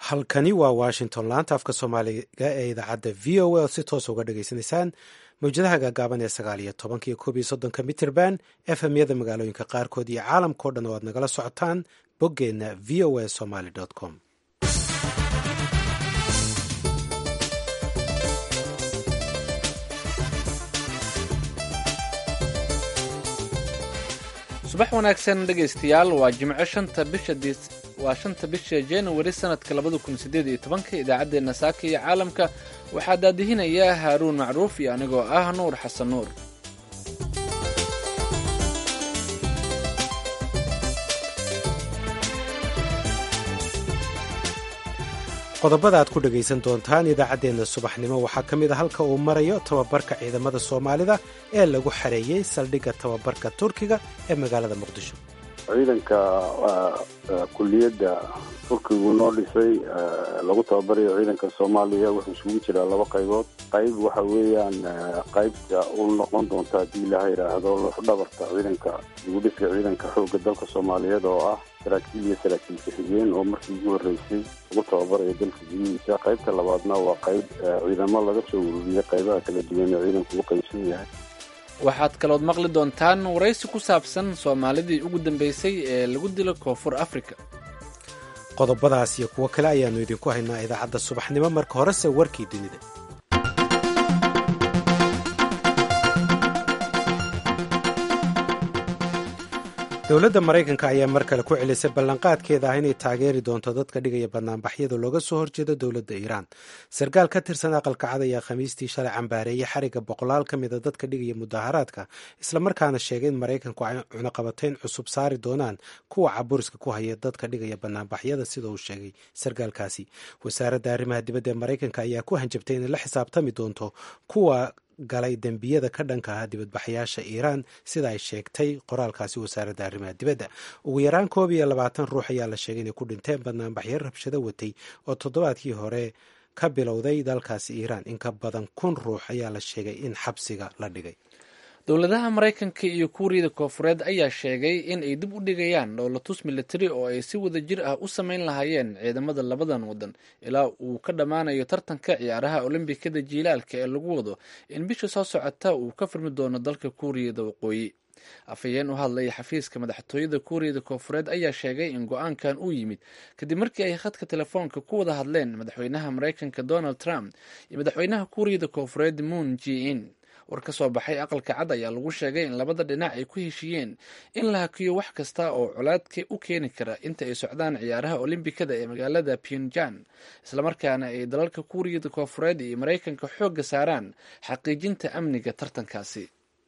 halkani waa washington laanta afka soomaaliga ee idaacadda v o a oo si toosa uga dhagaysanaysaan mawjadaha gaagaaban ee sagaal iyo tobanka iyo koob iyo soddonka mitrband efmyada magaalooyinka qaarkood iyo caalamkao dhan oo aad nagala socotaan boggeenna v o a somaly com subax wanaagsan dhegaystayaal waa jimco shanta bisha waa shanta bisha januari sanadka labada kun sideed iyo tobanka idaacaddeenna saaka iyo caalamka waxaa daadihinaya haaruun macruuf iyo anigoo ah nuur xasan nuur qodobada aad ku dhegaysan doontaan idaacaddeenna subaxnimo waxaa ka mid a halka uu marayo tababarka ciidamada soomaalida ee lagu xareeyey saldhigga tababarka turkiga ee magaalada muqdisho ciidanka kuliyadda turkigu noo dhisay lagu tababarayo ciidanka soomaaliya wuxuu isugu jiraa laba qaybood qayb waxa weeyaan qaybta u noqon doonta haddii ilaha yidhaahdo dhabarta ciidanka dibudhiska ciidanka xoogga dalka soomaaliyeed oo ah saraakiil iyo saraakiil ku-xigeen oo markii ugu horreysay lagu tababarayo dalka gudihiisa qaybta labaadna waa qayb ciidamo laga soo ururiyay qaybaha kala duwan ee ciidanku u qaybsan yahay waxaad kalood maqli doontaan waraysi ku saabsan soomaalidii ugu dambeysay ee lagu dilo koonfur africa qodobadaas iyo kuwo kale ayaannu idinku haynaa idaacadda subaxnimo marka horese warkii dunida dowladda maraykanka ayaa mar kale ku celisay ballanqaadkeeda ah inay taageeri doonto dadka dhigaya banaanbaxyada looga soo horjeedo dowladda iiraan sarkaal ka tirsan aqalka cad ayaa khamiistii shalay cambaareeyey xariga boqolaal ka mida dadka dhigaya mudaharaadka islamarkaana sheegay in maraykanku ay cunaqabatayn cusub saari doonaan kuwa caburiska ku haya dadka dhigaya banaanbaxyada sida uu sheegay sarkaalkaasi wasaaradda arrimaha dibadda ee maraykanka ayaa ku hanjabtay inay la xisaabtami doonto kuwa galay dembiyada ka dhanka ah dibadbaxayaasha iiraan sida ay sheegtay qoraalkaasi wasaaradda arrimaha dibadda ugu yaraan koob iyo labaatan ruux ayaa la sheegay inay ku dhinteen banaanbaxyo rabshado watay oo toddobaadkii hore ka bilowday dalkaasi iiraan in ka badan kun ruux ayaa la sheegay in xabsiga la dhigay dowladaha maraykanka iyo kuuriyada koofureed ayaa sheegay in ay dib u dhigayaan dhoolatus militari oo ay si wada jir ah u samayn lahaayeen ciidamada labadan wadan ilaa uu ka dhammaanayo tartanka ciyaaraha olombikada jiilaalka ee lagu wado in bisha soo socota uu ka furmi doono dalka kuuriyada waqooyi afhayeen u hadlaya xafiiska madaxtooyada kuuriyada koofureed ayaa sheegay in go-aankan uu yimid kadib markii ay khadka telefoonka ku wada hadleen madaxweynaha maraykanka donald trump iyo madaxweynaha kuuriyada koofureed moon g in war ka soo baxay aqalka cad ayaa lagu sheegay in labada dhinac ay ku heshiiyeen in la hakiyo wax kasta oo colaadka u keeni kara inta ay socdaan ciyaaraha olimbikada ee magaalada pyongyang islamarkaana ay dalalka kuuriyada koofureed iyo maraykanka xoogga saaraan xaqiijinta amniga tartankaasi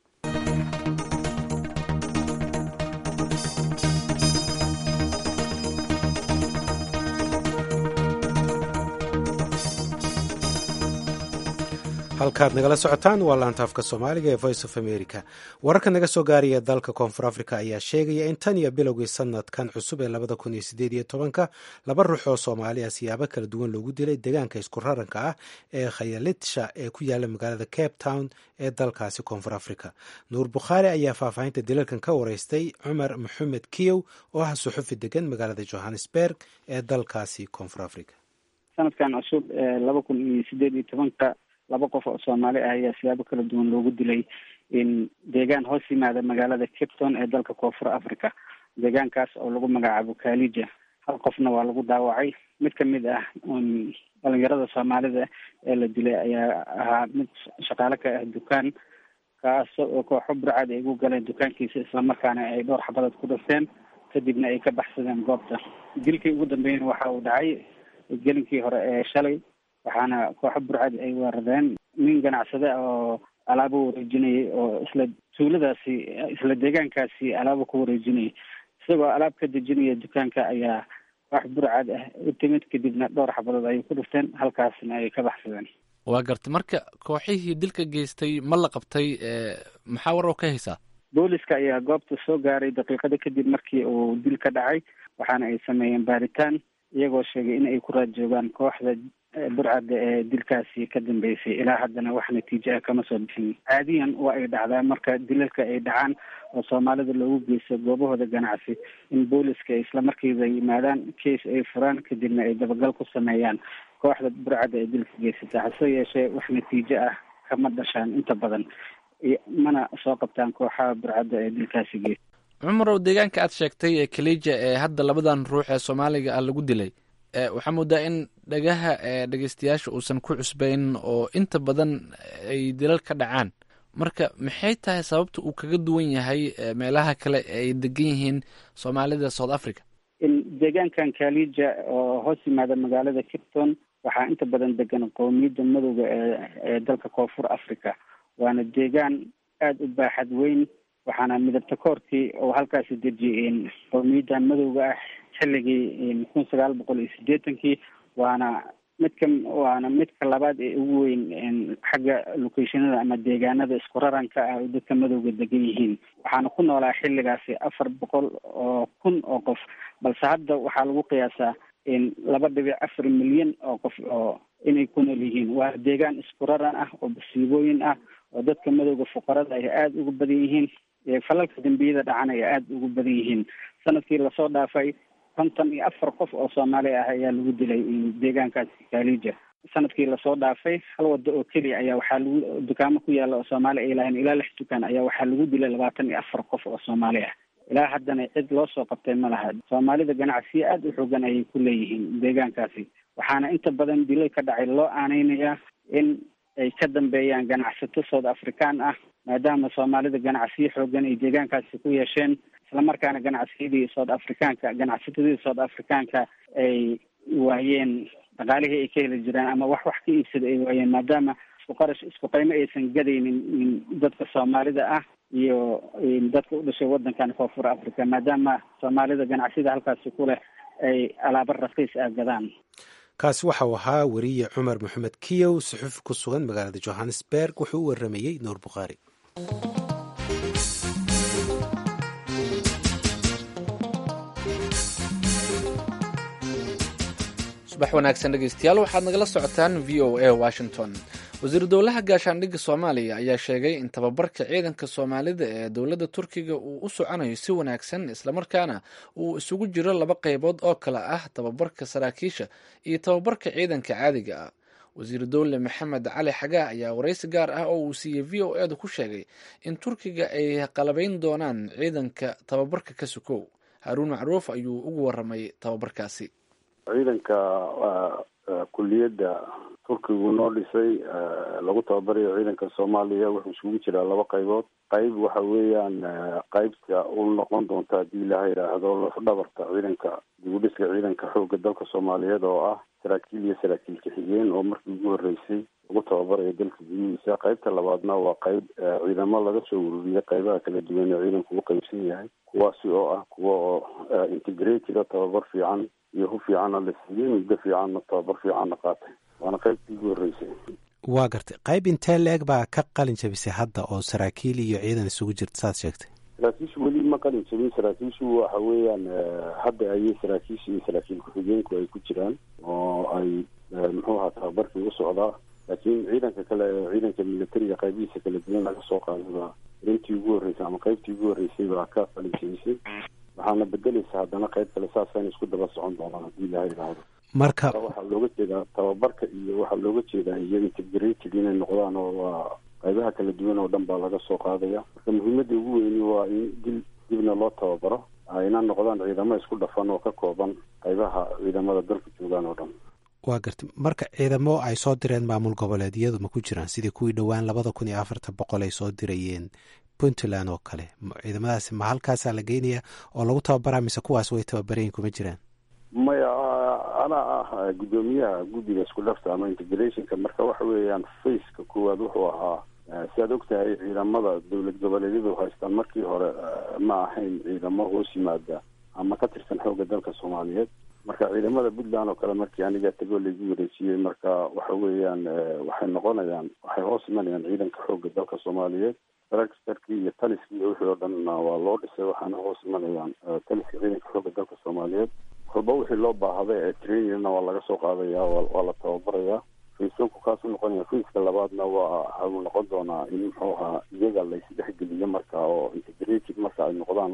halkaad nagala socotaan waa laanta afka soomaaliga ee voice of america wararka naga soo gaaraya dalka koonfur africa ayaa sheegaya in tan iyo bilowgii sanadkan cusub ee labada kun iyo sideed iyo tobanka laba ruux oo soomaali ah siyaabo kala duwan loogu dilay deegaanka isku raranka ah ee khayalitsha ee ku yaala magaalada cape town ee dalkaasi koonfur africa nuur bukhaari ayaa faahfaahinta dilalkan ka wareystay cumar maxamed kiyow oo ah suxufi degan magaalada johannesburg ee dalkaasi koonfur africa sanadkan cusub ee laba kun iyo sideed iyo tobanka laba qof oo soomaali ah ayaa siyaabo kala duwan loogu dilay in deegaan hoos yimaada magaalada cape town ee dalka koonfur africa deegaankaas oo lagu magacaabo kalija hal qofna waa lagu dhaawacay mid kamid ah dhalinyarada soomaalida ee la dilay ayaa ahaa mid shaqaale ka ah dukaan kaas oo kooxo burcad ay ugu galeen dukaankiisa islamarkaana ay dhowr xabadood ku dhafteen kadibna ay ka baxsadeen goobta dilkii ugu dambeeyana waxa uu dhacay gelinkii hore ee shalay waxaana kooxo burcad ay weerareen nin ganacsade oo alaabo wareejinayay oo isla tuuladaasi isla deegaankaasi alaabo ku wareejinayay isagoo alaab ka dejinaya dukaanka ayaa koox burcad ah u timid kadibna dhowr xabadood ayay ku dhufteen halkaasna ay ka baxsadeen waa garta marka kooxihii dilka geystay ma la qabtay maxaa war oo ka haysaa booliska ayaa goobta soo gaaray daqiiqada kadib markii uu dil ka dhacay waxaana ay sameeyeen baaritaan iyagoo sheegay in ay ku raad joogaan kooxda burcadda ee dilkaasi ka dambeysay ilaa haddana wax natiijo ah kama soo bixin caadiyan waa ay dhacdaa marka dilalka ay dhacaan oo soomaalida loogu geysto goobahooda ganacsi in booliska isla markiiba yimaadaan case ay furaan kadibna ay dabagal ku sameeyaan kooxda burcadda ee dilka geysata hase yeeshee wax natiijo ah kama dhashaan inta badan mana soo qabtaan kooxaha burcadda ee dilkaasi geysta cumarow deegaanka aad sheegtay ee kalija ee hadda labadan ruux ee soomaaliga ah lagu dilay waxaa moodaa in dhagaha dhegeystayaasha uusan ku cusbayn oo inta badan ay dilal ka dhacaan marka maxay tahay sababta uu kaga duwan yahay meelaha kale ee ay degan yihiin soomaalida south africa deegaankan kalija oo hoos yimaada magaalada capton waxaa inta badan degan qowmiyadda madowga ee ee dalka koonfur africa waana deegaan aada u baaxad weyn waxaana midabta koorkii oo halkaasi dejiyay qowmiyadda madowga ah xilligii kun sagaal boqol iyo sideetankii waana midka waana midka labaad ee ugu weyn xagga locationada ama deegaanada isku raranka ah oo dadka madowga degan yihiin waxaana ku noolaa xilligaasi afar boqol oo kun oo qof balse hadda waxaa lagu qiyaasaa laba dhibic afar milyan oo qof oo inay ku nool yihiin waa deegaan isku raran ah oo basiibooyin ah oo dadka madowga fuqarada ay aada ugu badan yihiin falalka dembiyada dhacan ay aada ugu badan yihiin sanadkii lasoo dhaafay konton iyo afar qof oo soomaali ah ayaa lagu dilay deegaankaasi kalija sanadkii lasoo dhaafay hal wado oo keliya ayaa waxaa lagu dukaamo ku yaala oo soomaali ay lahayn ilaa lix dukaan ayaa waxaa lagu dilay labaatan iyo afar qof oo soomaali ah ilaa haddana cid loo soo qabtay ma laha soomaalida ganacsiyo aada u xoogan ayay ku leeyihiin deegaankaasi waxaana inta badan dilal ka dhacay loo aaneynayaa in ay ka dambeeyaan ganacsato south african ah maadaama soomaalida ganacsiyo xoogan ay deegaankaasi ku yeesheen islamarkaana ganacsiyadii south africaanka ganacsatadii south africaanka ay waayeen dhaqaalihii ay ka heli jiraan ama wax wax ka iibsada ay waayeen maadaama isku qarash isku qaymo aysan gadaynin dadka soomaalida ah iyo dadka u dhashay wadankan koonfur africa maadaama soomaalida ganacsiyada halkaasi ku leh ay alaabo raqiis ah gadaan kaasi waxau ahaa weriye cumar maxamed kiyow suxufi ku sugan magaalada johannesburg wuxuu u waramayey nuur bukhaari subax wanaagsan dhegeystayaal waxaad nagala socotaan v o a washington wasiiru dowlaha gaashaandhigga soomaaliya ayaa sheegay in tababarka ciidanka soomaalida ee dowladda turkiga uu u soconayo si wanaagsan islamarkaana uu isugu jiro laba qaybood oo kale ah tababarka saraakiisha iyo tababarka ciidanka caadiga ah wasiiru dowle maxamed cali xagaa ayaa waraysi gaar ah oo uu siiyey v o edu ku sheegay in turkiga ay qalabayn doonaan ciidanka tababarka ka sukow haruun macruuf ayuu ugu waramay tababarkaasi ciidanka kuliyadda turkigu noo dhisay lagu tababarayo ciidanka soomaaliya wuxuu isugu jiraa laba qaybood qayb waxa weeyaan qaybta u noqon doonta haddii ilaha yidhaahdo lafdhabarta ciidanka dibudhiska ciidanka xoogga dalka soomaaliyeed oo ah saraakiil iyo saraakiil ka-xigeen oo markii ugu horreysay lagu tababarayo dalka gudihiisa qaybta labaadna waa qayb ciidamo laga soo ururiyay qaybaha kala duwan ee ciidanku u qaybsan yahay kuwaasi oo ah kuwa oo integrated tababar fiican iyo hu fiicanna la siiyey muddo fiicanna tababar fiicanna qaatay waana qaybtii ugu horreysay waa gartay qayb intee la-eg baa ka qalin jabisay hadda oo saraakiil iyo ciidan isugu jirta saad sheegtay saraakiishu weli ma qalin jabin saraakiishu waxa weeyaan hadda ayay saraakiisha iyo saraakiil ku-xigeenku ay ku jiraan oo ay muxuu ahaa tababarkii u socdaa laakiin ciidanka kale ciidanka militariga qaybihiisa kala duwan laga soo qaaday baa intii ugu horreysay ama qaybtii ugu horreysay baa ka qalin jabisay waxaana bedeleysa haddana qayb kale saasayna isku daba socon doonaan haddii ilaha yidhaahdo marka waxaa looga jeedaa tababarka iyo waxaa looga jeedaa iyo integrated inay noqdaan oo waa qaybaha kala duwan oo dhan baa laga soo qaadaya marka muhiimadda ugu weyni waa in dil dibna loo tababaro ayna noqdaan ciidamo isku dhafan oo ka kooban qaybaha ciidamada dalka joogaan oo dhan waa gartay marka ciidamo ay soo direen maamul goboleedyadu ma ku jiraan sidii kuwii dhowaan labada kun iyo afartan boqol ay soo dirayeen puntland oo kale ciidamadaasi ma halkaasaa la geynaya oo lagu tababaraa mise kuwaas way tababarayin kuma jiraan maya anaa ah guddoomiyaha guddiga isku dhafta ama integrationka marka waxa weeyaan faceka koowaad wuxuu ahaa si aad ogtahay ciidamada dowlad goboleedyadu haystaan markii hore ma ahayn ciidamo hoos yimaada ama ka tirsan xoogga dalka soomaaliyeed marka ciidamada puntland oo kale markii aniga tegoo laigu wareejiyey marka waxa weeyaan waxay noqonayaan waxay hoos imanayaan ciidanka xoogga dalka soomaaliyeed tractorkii iyo taliskii iyo wixii oo dhanna waa loo dhisay waxaana hoos imanayaan taliska ciidanka xoogga dalka soomaaliyeed kolba wixii loo baahday ee trainingna waa laga soo qaadaya waa la tababarayaa faceonku kaasuu noqonaya faceka labaadna waa waxau noqon doonaa in muxuu ahaa iyaga laysdhexgeliyo marka oo integrated marka ay noqdaan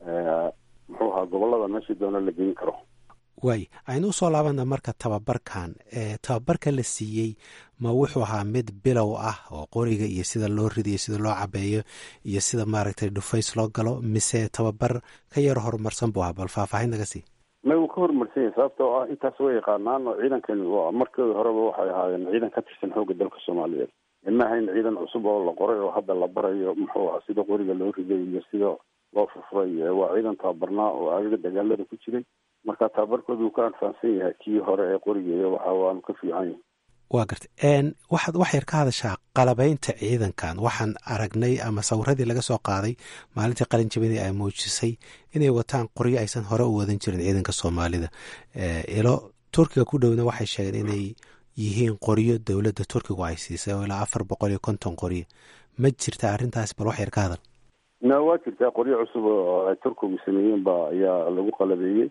muxuu ahaa gobolada meeshii doona la geyn karo waay aynu usoo laabana marka tababarkan tababarka la siiyey ma wuxuu ahaa mid bilow ah oo qoriga iyo sida loo ridayo sida loo cabeeyo iyo sida maaragtay dhufays loo galo mise tababar ka yaro horumarsan buu ahaa bal faahfaahin naga sii may uu ka horumarsan yahay sababtoo ah intaas way yaqaanaan oo ciidankan markii horeba waxay ahaayeen ciidan ka tirsan xoogga dalka soomaaliyeed ma ahayn ciidan cusub oo la qoray oo hadda la barayo muxuu aha sida qoriga loo riday iyo sida loo furfuray waa ciidan tababarnaa oo agaga dagaalada ku jiray marka tababarkooda uu ka adfaansan yahay kii hore ee qoriga iyo waxa waanu ka fiican yahay waa garta waxaad wax yar ka hadashaa qalabaynta ciidankan waxaan aragnay ama sawiradii laga soo qaaday maalintii qalin jabinii ay muujisay inay wataan qoryo aysan hore u wadan jirin ciidanka soomaalida ilo turkiga ku dhowna waxay sheegeen inay yihiin qoryo dowladda turkigu ay siisay oo ilaa afar boqol iyo konton qoryo ma jirta arrintaas bal wax yar ka hadal na waa jirtaa qoryo cusub oo ay turkigu sameeyeen ba ayaa lagu qalabeeyey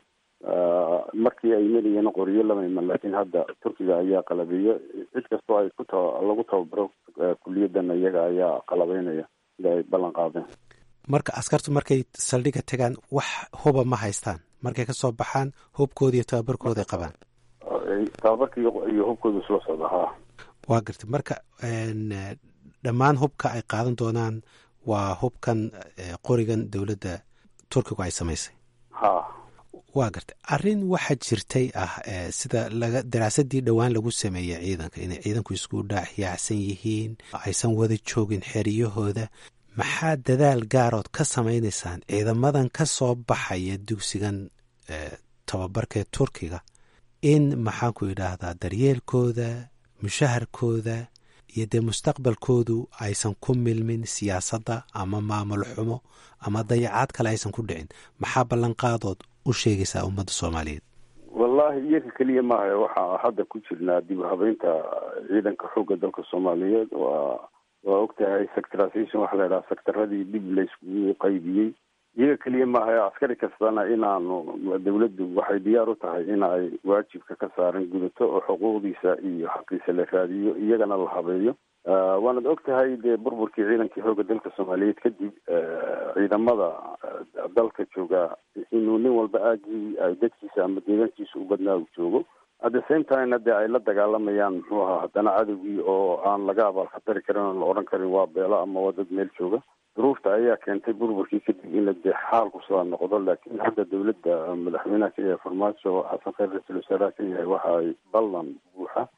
markii ay marayeen qoryo lama iman laakiin hadda turkiga ayaa qalabeeya cid kastoo ay ku ta lagu tababaro kuliyadan iyaga ayaa qalabeynaya sida ay ballan qaadeen marka askartu markay saldhiga tagaan wax huba ma haystaan markay kasoo baxaan hubkooda iyo tababarkooda ay qabaan tababarka iyo hubkooda isla socda ha waa garta marka dhammaan hubka ay qaadan doonaan waa hubkan qorigan dowladda turkigu ay samaysay ha waa garta arrin waxaa jirtay ah sida laga daraasadii dhowaan lagu sameeyey ciidanka inay ciidanku isku dhaaxyaacsan yihiin aysan wada joogin xeriyahooda maxaa dadaal gaarood ka samaynaysaan ciidamadan ka soo baxaya dugsigan tababarkee turkiga in maxaanku idhaahdaa daryeelkooda mushaharkooda iyo dee mustaqbalkoodu aysan ku milmin siyaasadda ama maamul xumo ama dayacaad kale aysan ku dhicin maxaa ballanqaadood u sheegaysaa ummadda soomaaliyeed wallahi iyaga keliya maaha waxaa hadda ku jirnaa dib u habeynta ciidanka xoogga dalka soomaaliyeed waa waa ogtahay sectorization waxaa la idhaha sectaradii dib layskugu qaybiyey iyaga keliya maaha askari kastana inaanu dawladdu waxay diyaar u tahay in ay waajibka ka saaran gudato oo xuquuqdiisa iyo xaqiisa la raadiyo iyagana la habeeyo waanad og tahay dee burburkii ciidankii xoogga dalka soomaaliyeed kadib ciidamada dalka jooga inuu nin walba aagii ay dadkiisa ama deegaankiisa u badnaa u joogo at the same timena dee ay la dagaalamayaan muxuu ahaa haddana cadowgii oo aan laga abaalkhatari karin oon la odhan karin waa beelo ama waa dad meel jooga duruufta ayaa keentay burburkii kadib in la dee xaalku sidaa noqdo laakiin hadda dawladda madaxweynaha ka yahay farmaajo xasan khayr ra-iisul wasaaraha ka yahay waxa ay ballan buuxa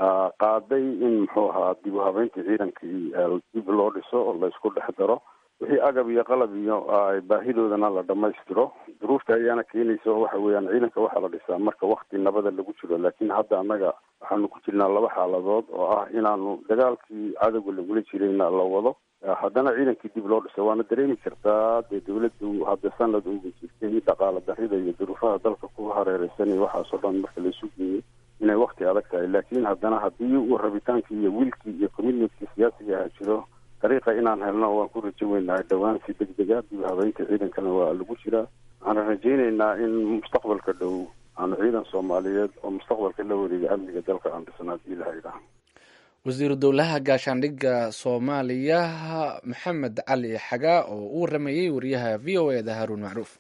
qaaday in muxuu ahaa dib u habeyntii ciidankii dib loo dhiso oo la isku dhex daro wixii agab iyo qalab iyo baahidoodana la dhamaystiro duruufta ayaana keenaysa oo waxa weeyaan ciidanka waxaa la dhisaa marka wakti nabada lagu jiro laakiin hadda annaga waxaanu ku jirnaa laba xaaladood oo ah inaanu dagaalkii cadowga lagula jirayna la wado haddana ciidankii dib loo dhiso waana dareemi kartaa dee dawladdu hadda sanad uga jirtay dhaqaala darida iyo duruufaha dalka ku hareereysan iyo waxaasoo dhan marka laysu geeyey inay wakti adag tahay laakiin haddana haddii uu rabitaankii iyo wiilkii iyo commitmentkii siyaasiga aha jiro dariiqa inaan helno waan ku rajo weynahay dhowaan si deg dega dib habeynta ciidankana waa lagu jiraa waxaan rajaynaynaa in mustaqbalka dhow aanu ciidan soomaaliyeed oo mustaqbalka la wareega amniga dalka aan dhisna hadii ilaha idhaha wasiiru dowlaha gaashaandhigga soomaaliya maxamed cali xagaa oo u waramayey wariyaha v o eda haruun macruuf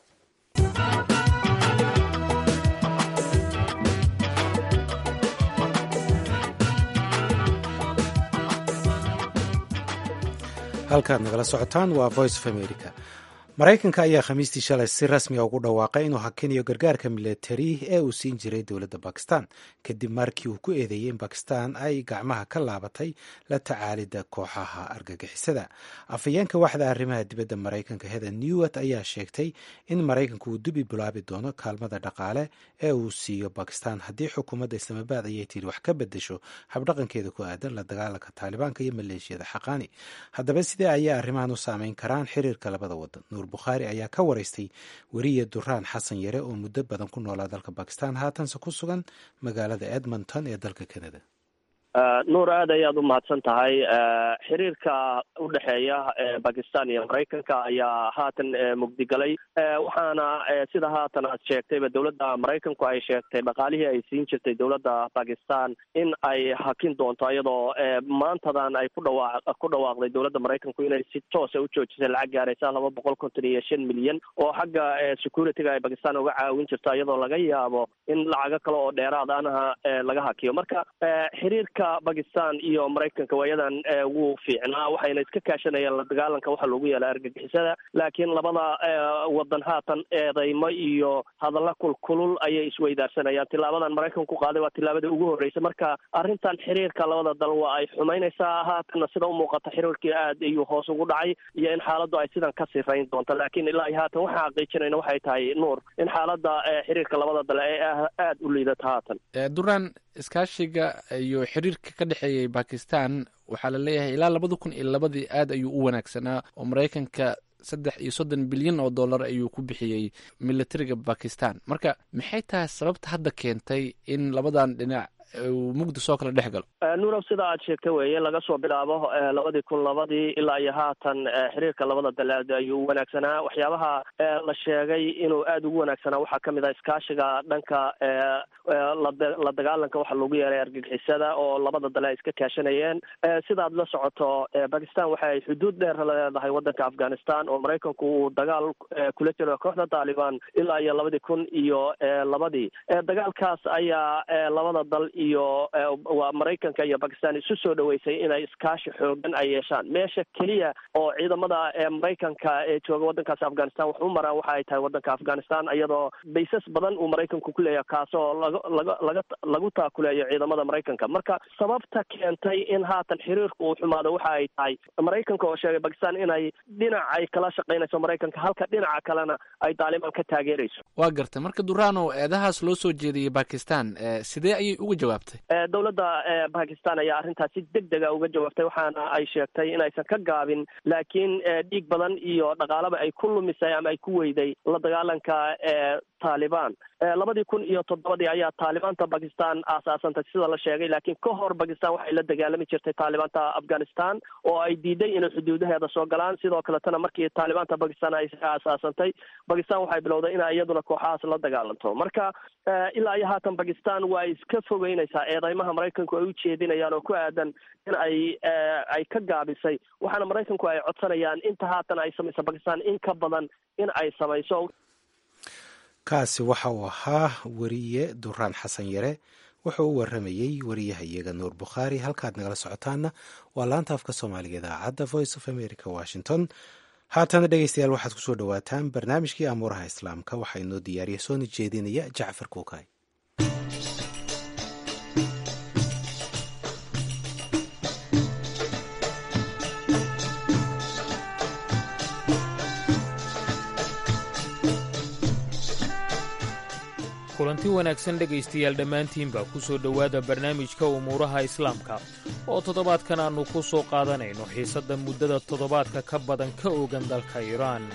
halkaad nagala socotaan waa voice of america maraykanka ayaa khamiistii shalay si rasmiga ugu dhawaaqay inuu hakinayo gargaarka milatari ee uu siin jiray dowladda bakistan kadib markii uu ku eedeeyey in bakistan ay gacmaha ka laabatay la tacaalidda kooxaha argagixisada afhayeenka waxda arrimaha dibadda maraykanka heather newat ayaa sheegtay in maraykanku uu dubi bilaabi doono kaalmada dhaqaale ee uu siiyo bakistan haddii xukuumadda islaamabaad ayay tiri wax ka bedesho habdhaqankeeda ku aadan la dagaalanka taalibaanka iyo maleeshiyada xaqaani haddaba sidee ayay arrimahan u saameyn karaan xiriirka labada wadan bukhaari ayaa ka waraystay weriye duraan xasan yare oo muddo badan ku noolaa dalka bakistan haatanse ku sugan magaalada edmonton ee dalka canada nuur aad ayaad u mahadsan tahay xiriirka u dhexeeya bakistan iyo maraykanka ayaa haatan mugdigalay waxaana sida haatan aad sheegtayba dowladda maraykanku ay sheegtay dhaqaalihii ay siin jirtay dowladda bakistan in ay hakin doonto iyadoo maantadan ay ku dhawaa ku dhawaaqday dowladda maraykanku inay si toosa u joojisay lacag gaaraysa laba boqol konton iyo shan milyan oo xagga securityga ay bakistan uga caawin jirto iyadoo laga yaabo in lacago kale oo dheeraad anaha laga hakiyo marka xiriirka bakistan iyo maraykanka waayadan wuu fiicnaa waxayna iska kaashanayaan la dagaalanka waxa loogu yeela argagixisada laakiin labada wadan haatan eedeymo iyo hadalla kulkulul ayay isweydaarsanayaan tilaabadan maraykanka ku qaaday waa tilaabada ugu horreysa marka arrintan xiriirka labada dal waa ay xumaynaysaa haatanna sida umuuqata xiriirkii aad ayuu hoos ugu dhacay iyo in xaaladdu ay sidan ka sifayn doonto laakiin ilaa iyo haatan waxaan xaqiijinayna waxay tahay nuur in xaaladda xiriirka labada dal ay aada u liidato haatan duraan iskaashiga iyo xiriirka ka dhexeeyay bakistan waxaa la leeyahay ilaa labada kun iyo labadii aad ayuu u wanaagsanaa oo maraykanka saddex iyo soddon bilyan oo dollar ayuu ku bixiyey militariga bakistan marka maxay tahay sababta hadda keentay in labadan dhinac uu mugdi soo kala dhex galo nuurow sida aad sheegtay weeye laga soo bilaabo labadii kun labadii ilaa iyo haatan xiriirka labada dalaad ayuu u wanaagsanaa waxyaabaha la sheegay inuu aada ugu wanaagsanaa waxaa kamid ah iskaashiga dhanka la dagaalanka waxa loogu yeeray argagixisada oo labada dale ay iska kaashanayeen sidaad la socoto bakistan waxa ay xuduud dheer leedahay wadanka afghanistan oo maraykanku uu dagaal kula jiro kooxda taliban ilaa iyo labadii kun iyo labadii dagaalkaas ayaa labada dal iyo waa maraykanka iyo bakistan isu soo dhaweysay inay iskaashi xoogan ay yeeshaan meesha keliya oo ciidamada maraykanka ee jooga wadankaas afghanistan wax u maraan waxa ay tahay wadanka afghanistan iyadoo baysas badan uu maraykanku ku leeyahay kaasoo laga laga laga lagu taakuleeyo ciidamada maraykanka marka sababta keentay in haatan xiriirku uu xumaado waxa ay tahay maraykanka oo sheegay bakistan inay dhinac ay kala shaqaynayso maraykanka halka dhinaca kalena ay taalibaan ka taageerayso waa gartay marka durano eedahaas loo soo jeediyey bakistan sidee ayay uga jawaabtay dowladda bakistan ayaa arrintaas si deg dega uga jawaabtay waxaana ay sheegtay inaysan ka gaabin laakiin dhiig badan iyo dhaqaalaba ay ku lumisay ama ay ku weyday la dagaalanka taliban labadii kun iyo toddobadii ayaa taalibaanta bakistan aasaasantay sida la sheegay laakiin ka hor bakistan waxay la dagaalami jirtay taalibaanta afghanistan oo ay diiday inay xuduudaheeda soo galaan sidoo kaletana markii taalibaanta bakistan ay aasaasantay bakistan waxay bilowday ina iyaduna kooxahaas la dagaalanto marka ilaa iyo haatan bakistan waa iska fogeynaysaa eedeymaha maraykanku ay u jeedinayaan oo ku aadan in ay ay ka gaabisay waxaana maraykanku ay codsanayaan inta haatan ay samayso bakistan in ka badan in ay samayso kaasi waxa uu ahaa weriye duraan xasan yare wuxuu u waramayey wariyahayaga nuur bukhaari halkaad nagala socotaana waa laanta afka soomaaliga idaacadda voice of america washington haatana dhegeystayaal waxaad kusoo dhawaataan barnaamijkii amuuraha islaamka waxaa inoo diyaariya soona jeedinaya jacfar kuukay kulanti wanaagsan dhegaystayaal dhammaantiinba ku soo dhowaada barnaamijka umuuraha islaamka oo toddobaadkan aannu ku soo qaadanayno xiisadda muddada toddobaadka ka badan ka ogan dalka iiraan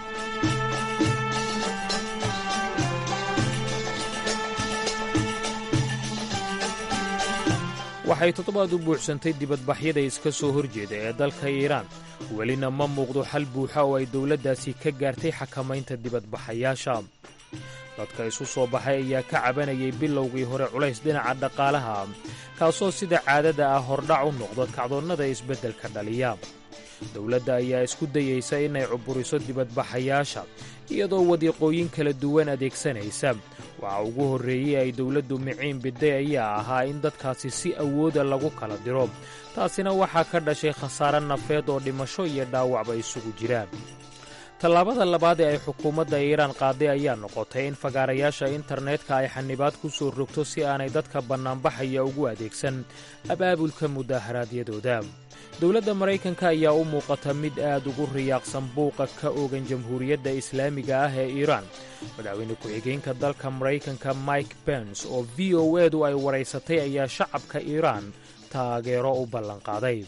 waxay toddobaad u buuxsantay dibadbaxyada iska soo horjeeda ee dalka iiraan welina ma muuqdo xal buuxa oo ay dowladdaasi ka gaartay xakamaynta dibadbaxayaasha dadka isu soo baxay ayaa ka cabanayay bilowgii hore culays dhinaca dhaqaalaha kaasoo sida caadada ah hordhac u noqdo kacdoonnada isbeddelka dhaliya dowladda ayaa isku dayaysa inay cuburiso dibadbaxayaasha iyadoo wadiiqooyin kala duwan adeegsanaysa waxa ugu horreeyey ay dowladdu miciin biday ayaa ahaa in dadkaasi si awooda lagu kala diro taasina waxaa ka dhashay khasaare nafeed oo dhimasho iyo dhaawacba isugu jiraan tallaabada labaad ee ay xukuumadda iiraan qaaday ayaa noqotay in fagaarayaasha internetka ay xanibaad ku soo rogto si aanay dadka bannaanbaxaya ugu adeegsan abaabulka mudaaharaadyadooda dowladda maraykanka ayaa u muuqata mid aad ugu riyaaqsan buuqa ka ogan jamhuuriyadda islaamiga ah ee iiraan madaxweyne ku-xigeenka dalka maraykanka mike bens oo v o edu ay waraysatay ayaa shacabka iiraan taageero u ballanqaaday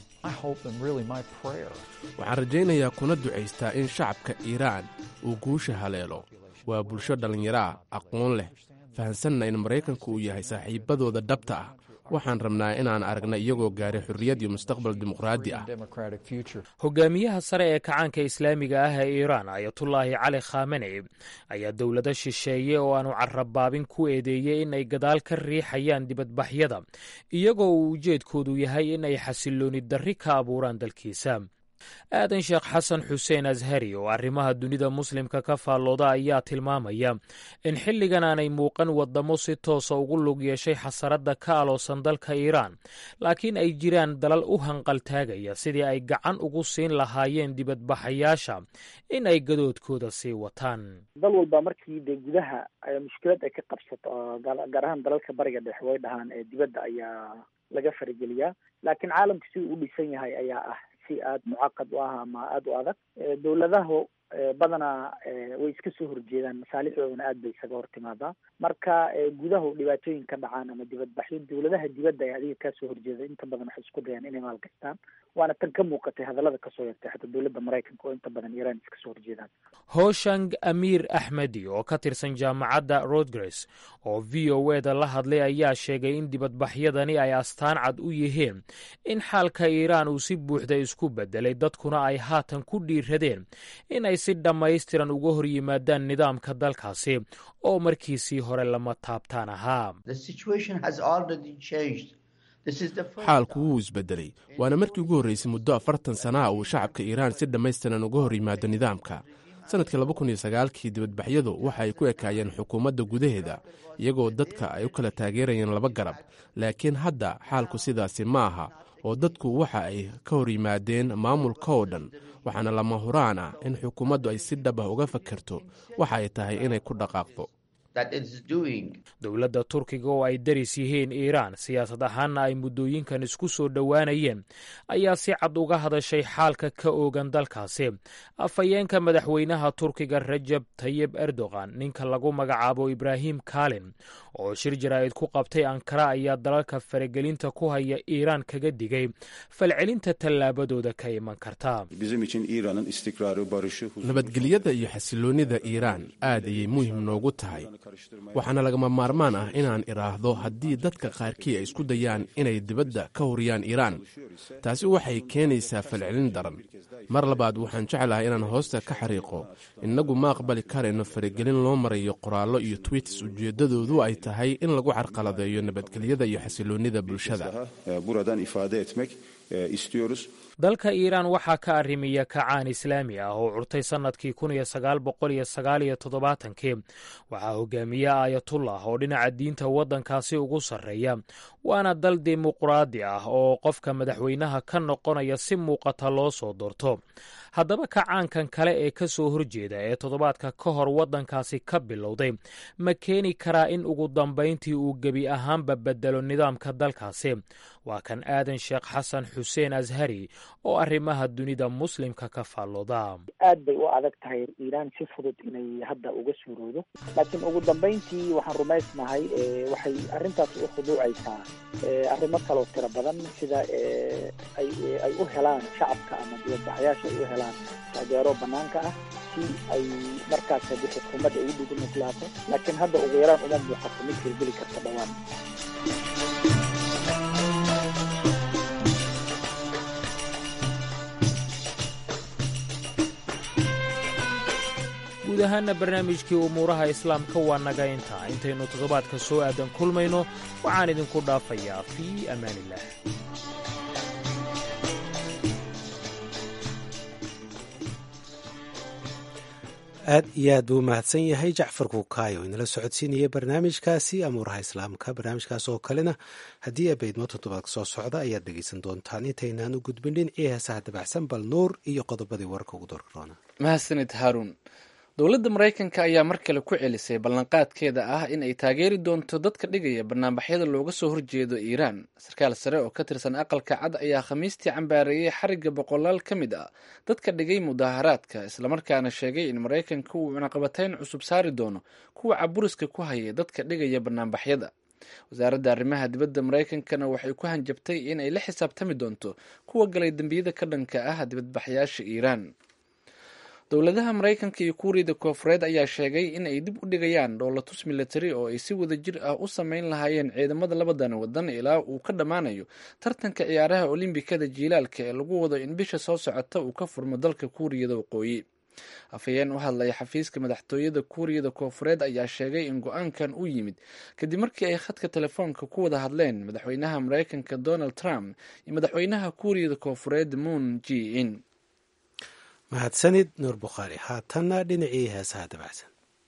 waxaan rajaynayaa kuna ducaystaa in shacabka iiraan uu guusha haleelo waa bulsho dhallinyaro ah aqoon leh fahansanna in maraykanku uu yahay saaxiibbadooda dhabta ah waxaan rabnaa inaan aragna iyagoo gaaray xorriyad iyo mustaqbal dimuqraadi ah hogaamiyaha sare ee kacaanka islaamiga ah ee iiraan ayatullaahi cali khaamenei ayaa dowlado shisheeye oo aanu carabaabin ku eedeeyey in ay gadaal ka riixayaan dibadbaxyada iyagoo uu ujeedkoodu yahay in ay xasilooni darri ka abuuraan dalkiisa aadan sheekh xasan xuseen ashari oo arrimaha dunida muslimka ka faallooda ayaa tilmaamaya in xilligan aanay muuqan wadamo si toosa ugu lug yeeshay xasaradda ka aloosan dalka iiraan laakiin ay jiraan dalal u hanqaltaagaya sidii ay gacan ugu siin lahaayeen dibadbaxayaasha in ay gadoodkooda sii wataan dal walba markii dee gudaha mushkilad ay ka qabsato gaar ahaan dalalka bariga dhexe way dhahaan ee dibadda ayaa laga farigeliyaa laakiin caalamka si uu u dhisan yahay ayaa ah si aada mucaqad u ah ama aada u adag dowladahu badanaa way iska soo horjeedaan masaalixdoodana aad bay isaga hor timaadaa marka gudahu dhibaatooyin ka dhacaan ama dibadbaxyo dowladaha dibadda ee adiga kaa soo horjeeda inta badan waxay isku dayaan inay maalgashtaan waana tan ka muuqatay hadallada kasoo yartay xataa dowladda maraykanka oo inta badan iiraan iska soo horjeedaan hooshang amiir axmedi oo ka tirsan jaamacadda rodgres oo v o e da la hadlay ayaa sheegay in dibadbaxyadani ay astaan cad u yihiin in xaalka iiraan uu si buuxda isku bedelay dadkuna ay haatan ku dhiiradeen in ay si dhammaystiran uga hor yimaadaan nidaamka dalkaasi oo markiisii hore lama taabtaan ahaa xaalku wuu isbedelay waana markii ugu horreysay muddo afartan sana ah uu shacabka iiraan si dhammaystiran uga hor yimaado nidaamka sanadkii laba kun iyo sagaalkii dibadbaxyadu waxa ay ku ekaayeen xukuumadda gudaheeda iyagoo dadka ay u kala taageerayeen laba garab laakiin hadda xaalku sidaasi ma aha oo dadku waxa ay ka hor yimaadeen maamulka oo dhan waxaana lama huraan ah in xukuumaddu ay si dhab ah uga fakerto waxa ay tahay inay ku dhaqaaqdo dowladda turkiga oo ay daris yihiin iiraan siyaasad ahaanna ay muddooyinkan isku soo dhowaanayeen ayaa si cad uga hadashay xaalka ka oogan dalkaasi afhayeenka madaxweynaha turkiga rajab tayib erdogan ninka lagu magacaabo ibraahim kalin oo shir jaraa'id ku qabtay ankara ayaa dalalka faragelinta ku haya iiraan kaga digay falcelinta tallaabadooda ka iman karta nabadgelyada iyo xasiloonnida iiraan aad ayay muhim noogu tahay waxaana lagama maarmaan ah inaan idhaahdo haddii dadka qaarkii ay isku dayaan inay dibadda ka horiyaan iiraan taasi waxay keenaysaa falcelin daran mar labaad waxaan jeclahay inaan hoosta ka xariiqo innagu ma aqbali karayno faragelin loo marayo qoraallo iyo twiits ujeeddadoodu ay tahay in lagu carqaladeeyo nabadgelyada iyo xasiloonnida bulshada dalka iiraan waxaa ka arrimiya kacaan islaami ah oo curtay sannadkii kun iyo sagaal boqol iyo sagaal iyo toddobaatankii waxaa hogaamiye aayatullah oo dhinaca diinta waddankaasi ugu sarreeya waana dal dimuqraadi ah oo qofka madaxweynaha ka noqonaya si muuqata loo soo doorto haddaba kacaankan kale ee ka soo horjeeda ee toddobaadka ka hor waddankaasi ka bilowday ma keeni karaa in ugu dambayntii uu gebi ahaanba bedelo nidaamka dalkaasi waa kan aadan sheekh xasan xuseen ashari oo arrimaha dunida muslimka ka faallooda aad bay u adag tahay iiraan si fudud inay hadda uga suuroodo laakiin ugu dambayntii waxaan rumaysnahay waxay arrintaas u khuduucaysaa arrimo kaloo tiro badan sida ay u helaan shacabka ama dibadbaxyaasha ay u helaan taageero banaanka ah si ay markaas haddii xukuumadda ugu dhignuslaato laakiin hadda ugu yaraan uma muuqato mid hirgeli karta dhowaan guud ahaana barnaamijkii umuuraha islaamka waa naga intaa intaynu toddobaadka soo aadan kulmayno waxaan idinku dhaafayaa fii amaaniillah aad iyo aad buu u mahadsan yahay jacfar kuukaayo inala socodsiinaya barnaamijkaasi amuuraha islaamka barnaamijkaas oo kalena haddii abaydmo toddobaadka soo socda ayaad dhegeysan doontaan intaynaan u gudbin dhinacii heesaha dabacsan bal nuur iyo qodobadii warka ugu dorroona mahadsanid haaruun dowladda maraykanka ayaa mar kale ku celisay ballanqaadkeeda ah in ay taageeri doonto dadka dhigaya banaanbaxyada looga soo horjeedo iiraan sarkaal sare oo ka tirsan aqalka cad ayaa khamiistii cambaareeyey xarigga boqolaal ka mid ah dadka dhigay mudaaharaadka islamarkaana sheegay in maraykanka uu cunaqabatayn cusub saari doono kuwa caburiska ku haya dadka dhigaya banaanbaxyada wasaaradda arrimaha dibadda maraykankana waxay ku hanjabtay in ay la xisaabtami doonto kuwa galay dembiyada ka dhanka ah dibadbaxyaasha iiraan dowladaha maraykanka iyo kuuriyada koofureed ayaa sheegay in ay dib u dhigayaan dhoolatus militari oo ay si wada jir ah u sameyn lahaayeen ciidamada labadan wadan ilaa uu ka dhammaanayo tartanka ciyaaraha olimbikada jiilaalka ee lagu wado in bisha soo socota uu ka furmo dalka kuuriyada waqooyi afhayeen u hadlaya xafiiska madaxtooyada kuuriyada koofureed ayaa sheegay in go-aankan uu yimid kadib markii ay khadka telefoonka ku wada hadleen madaxweynaha maraykanka donald trump iyo madaxweynaha kuuriyada koofureed moon g in mahadsanid nuur bukhaari haatanna dhinacii heesaha dabacsan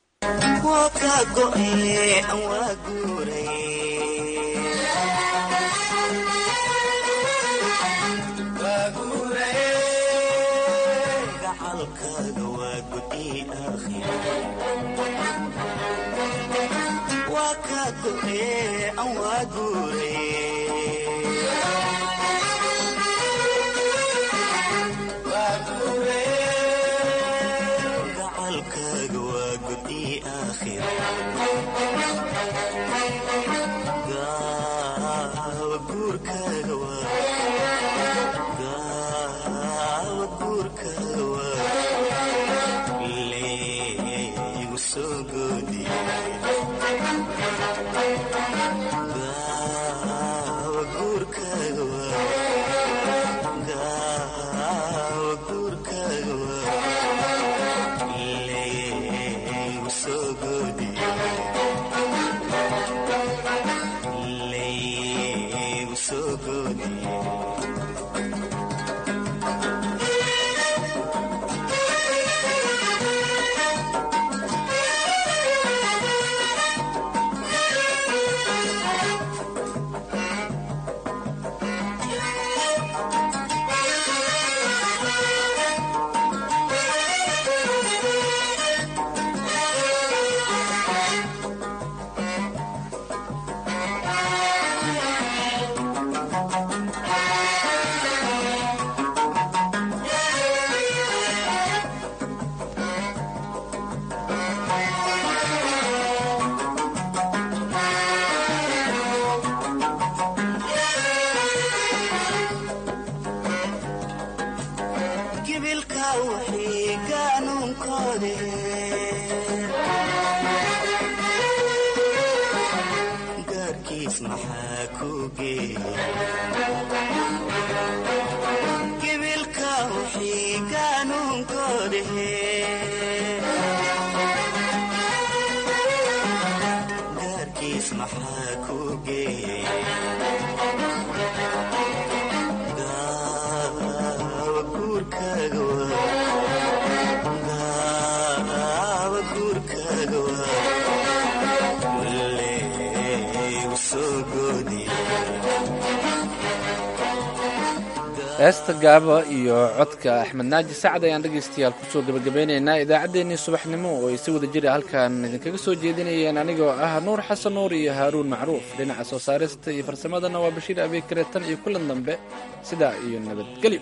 heesta gaaba iyo codka axmed naaji sacad ayaan dhegaystayaal kusoo gebagabeynaynaa idaacaddeenii subaxnimo oo ay si wada jira halkan idinkaga soo jeedinayeen anigoo ah nuur xasan nuur iyo haaruun macruuf dhinaca soo saarista iyo farsamadana waa bashiir abeekare tan iyo kulan dambe sidaa iyo nabadgelyo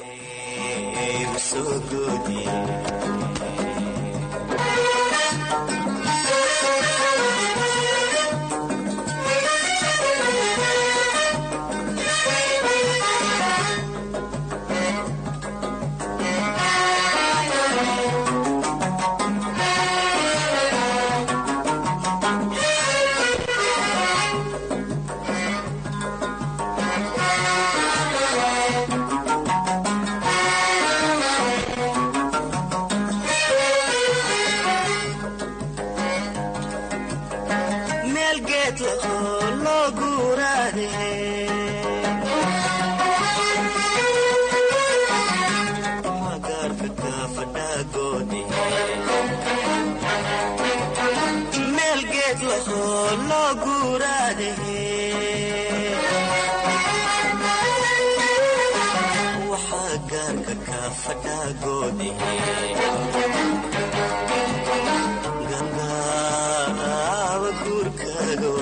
ganga guurkaaga